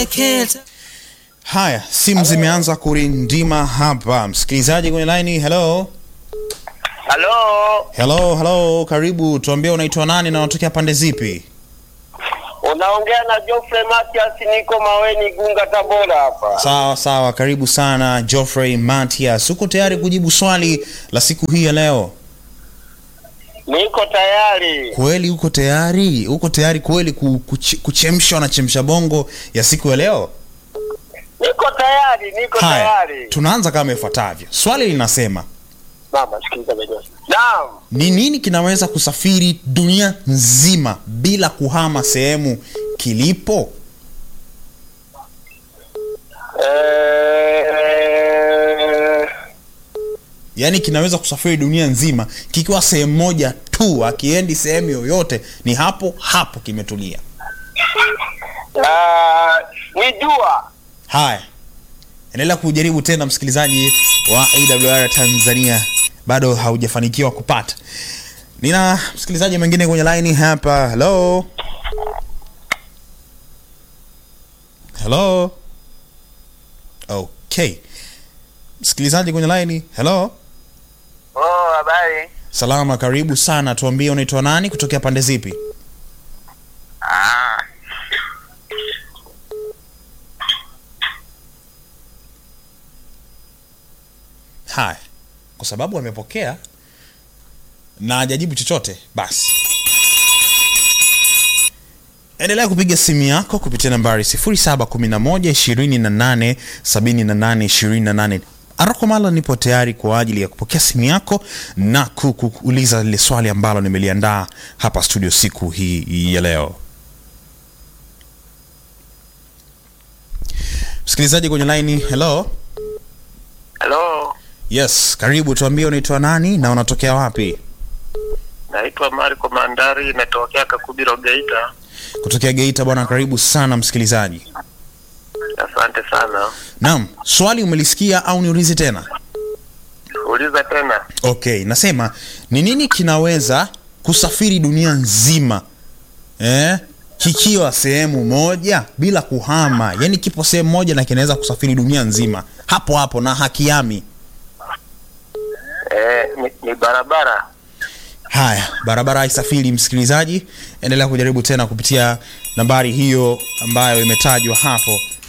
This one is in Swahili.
Keta. Haya, simu zimeanza kurindima hapa. Msikilizaji kwenye line, hello. Halo, Hello, hello, karibu. Tuambie unaitwa nani na unatokea pande zipi? unaongea na Geoffrey Matias, niko Maweni, Gunga, Tabora hapa. Sawa sawa, karibu sana Geoffrey Matias. Uko tayari kujibu swali la siku hii ya leo? Niko tayari. Kweli uko tayari? Uko tayari kweli ku- kuch- kuchemshwa na chemsha bongo ya siku ya leo? Niko tayari, niko Haya, tayari. tunaanza kama ifuatavyo. Swali linasema Mama, sikiliza bado. Naam. ni nini kinaweza kusafiri dunia nzima bila kuhama sehemu kilipo? Eh, Yaani kinaweza kusafiri dunia nzima kikiwa sehemu moja tu, akiendi sehemu yoyote, ni hapo hapo kimetulia. ah, ni jua. Haya, endelea kujaribu tena, msikilizaji wa AWR Tanzania, bado haujafanikiwa kupata. Nina msikilizaji mwingine kwenye line hapa. Hello, hello. Okay, msikilizaji kwenye line. Hello, Oh, habari. salama, karibu sana. Tuambie unaitwa nani, kutokea pande zipi? Ah. Haya, kwa sababu amepokea na hajajibu chochote, basi endelea kupiga simu yako kupitia nambari 0711 28 78 Aroko Mala, nipo tayari kwa ajili ya kupokea simu yako na ku- ku- kuuliza lile swali ambalo nimeliandaa hapa studio siku hii ya leo. Msikilizaji kwenye line, hello. Hello. Yes, karibu. Tuambie unaitwa nani na unatokea wapi? Naitwa Marco Mandari, natokea Kakubiro Geita. Kutokea Geita bwana, karibu sana msikilizaji. Asante sana. Naam, swali umelisikia au niulize tena? Uliza tena. Okay, nasema ni nini kinaweza kusafiri dunia nzima eh, kikiwa sehemu moja bila kuhama, yaani kipo sehemu moja na kinaweza kusafiri dunia nzima hapo hapo na hakiami. Eh, ni, ni barabara. Haya, barabara haisafiri. Msikilizaji, endelea kujaribu tena kupitia nambari hiyo ambayo imetajwa hapo